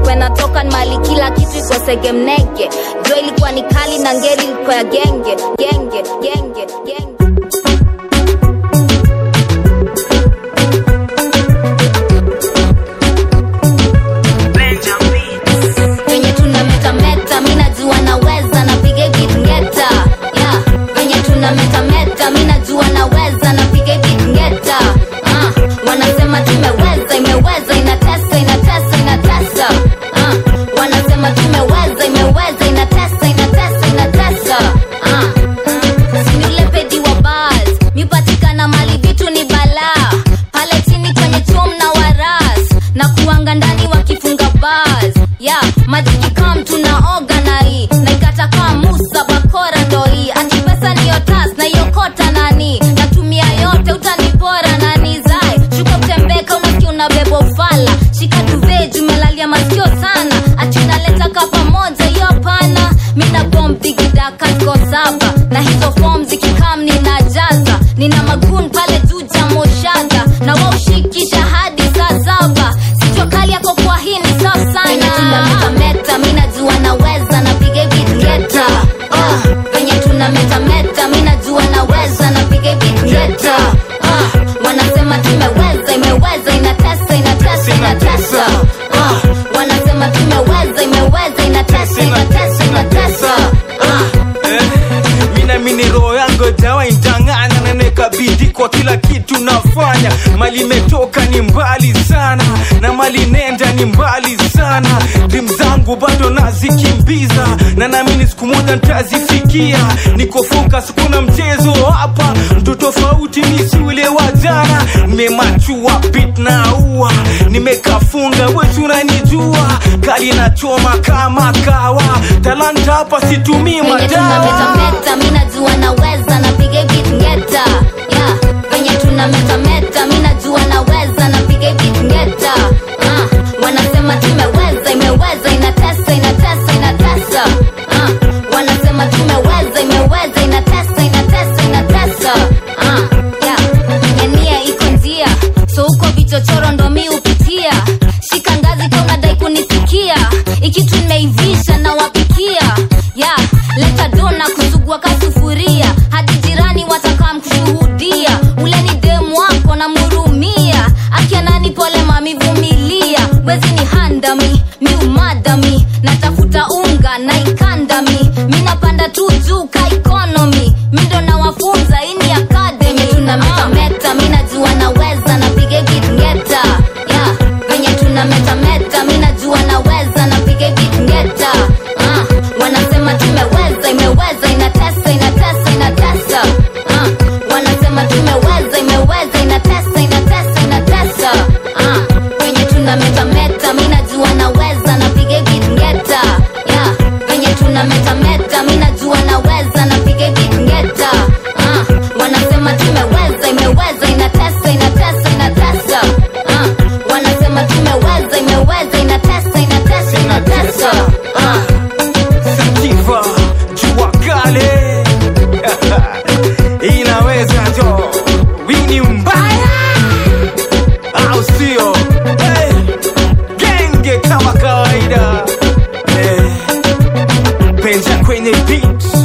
ilikuwa inatoka ni mali kila kitu iko segemnege jua ilikuwa ni kali na ngeli ilikuwa ya genge genge genge genge venye tunametameta mi najua naweza napiga vitngeta yeah. venye tunametameta mi najua naweza napiga vitngeta uh. wanasema tumeweza imeweza inatesa inatesa inatesa uh. wanasema tumeweza imeweza inatesa inatesa inatesa uh. siniulepedi wa bas mipatikana mali vitu ni balaa pale chini kwenye chom na waras na kuanga ndani wakifunga bas ya majikikam tunaoga na hii naikata kaa musa bakora ndo hii ati pesa niyo tas naiokota nani natumia yote utanipora nani zai shuka utembeka unasikia unabeba ufala shika duve jumelalia masikio sana ati unaleta ka pamoja hiyo pana mina bombigidakasko saba na hizo fom zikikam ninajaza nina magun pale juu jamoshaga na waushikisha hadi saa saba sicho kali yako kwa hii ni safu sana tunametameta mi najua naweza napiga vitgeta uh, venye tunametameta mi najua naweza napiga vitgeta uh, wanasema tumeweza imeweza inatesa inatesa inatesa uh, wanasema tumeweza imeweza inatesa inatesa inatesa uh, eh, minamini roho yangu jawa intang'ana nanekabidi kwa kila kitu nafanya mali imetoka ni mbali sana na mali nenda ni mbali sana dim zangu bado nazikimbiza na naamini siku moja ntazifikia niko focus kuna mchezo hapa mtu tofauti nisi ule wa jana nimemachua bit na ua nimekafunga wetu unanijua kali nachoma kama kawa talanta hapa situmii venye madawa tunametameta mi najua naweza napiga vitngeta yeah. venye tunametameta mi najua naweza napiga vitngeta uh. wanasema tumeweza imeweza inatesa inatesa inatesa uh. wanasema tumeweza imeweza inatesa inatesa inatesa uh. yeah. nyania iko njia so huko vichochoro ndo mi upitia shika ngazi ka unadai kunisikia ikitu nimeivisha na wapikia ya leta dona kusugua kasufuria hadi jirani watakaa mkushuhudia ule ni demu wako na murumia akianani pole mamivumilia wezi ni handami mi umadami natafuta unga na ikandami mi napanda tu juu ka ikonomi mi ndo nawafunza ini akademi tunametameta mi najua naweza napiga vitngeta yeah. venye tunametameta mi najua naweza napiga vitngeta uh. wanasema tumeweza imeweza inatesa inatesa inatesa uh. wanasema tumeweza imeweza inatesa inatesa inatesa uh. venye tunametameta mi najua naweza napiga vitngeta yeah. venye tunametameta mi najua naweza napiga vitngeta uh. wanasema tumeweza imeweza inatesa inatesa inatesa uh. wanasema tumeweza imeweza inatesa inatesa inatesa uh. Sativa, jua kale inaweza jo wini mbaya au sio hey, genge kama kawaida hey, penja kwenye beat